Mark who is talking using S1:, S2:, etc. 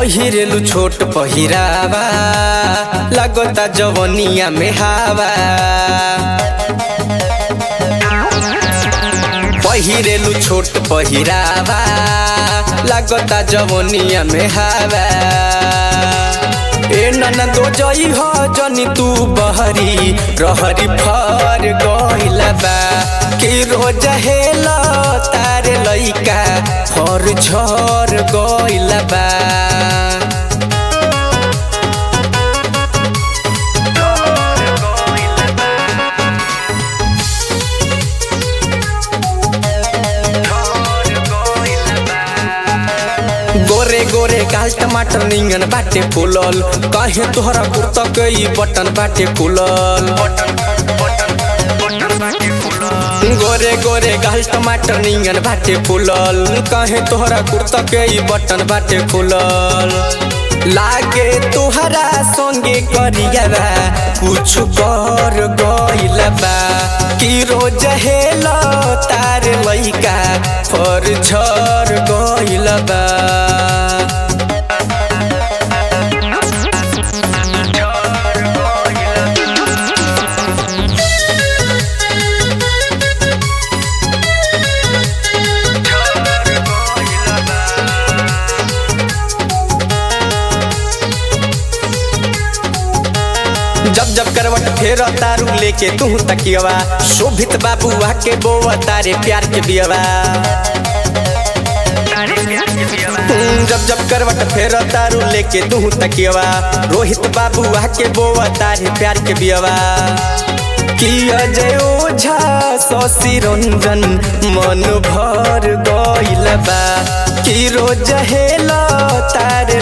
S1: पहिरेलु छोट पहिरावा लगता जवनिया में हावा पहिरेलु छोट पहिरावा लगता जवनिया में हावा ए नन दो जई हो जनी तू बहरी रहरी फर गइला बा कि रोज हेला तार लइका फर झर गइला बा गोरे गोरे गाल टमाटर निंगन बाटे फूलल कहे तोहरा कुर्ता कई बटन बाटे फूलल गोरे गोरे गाल टमाटर निंगन बाटे फूलल कहे तोहरा कुर्ता कई बटन बाटे फूलल लागे तोहरा संगे करिया कुछ कर गइल बा कि रोज हेला तार लइका फर झर गइल बा जब जब करवट फेर तारू लेके तू तकियवा शोभित बाबुआ के बोआ तारे प्यार के बियवा जब जब करवट फेर तारू लेके तू तकियवा रोहित बाबुआ के बोआ तारे प्यार के बियवा कि अजय ओझा शशि रंजन मन भर गइल बा कि रोज हेला तार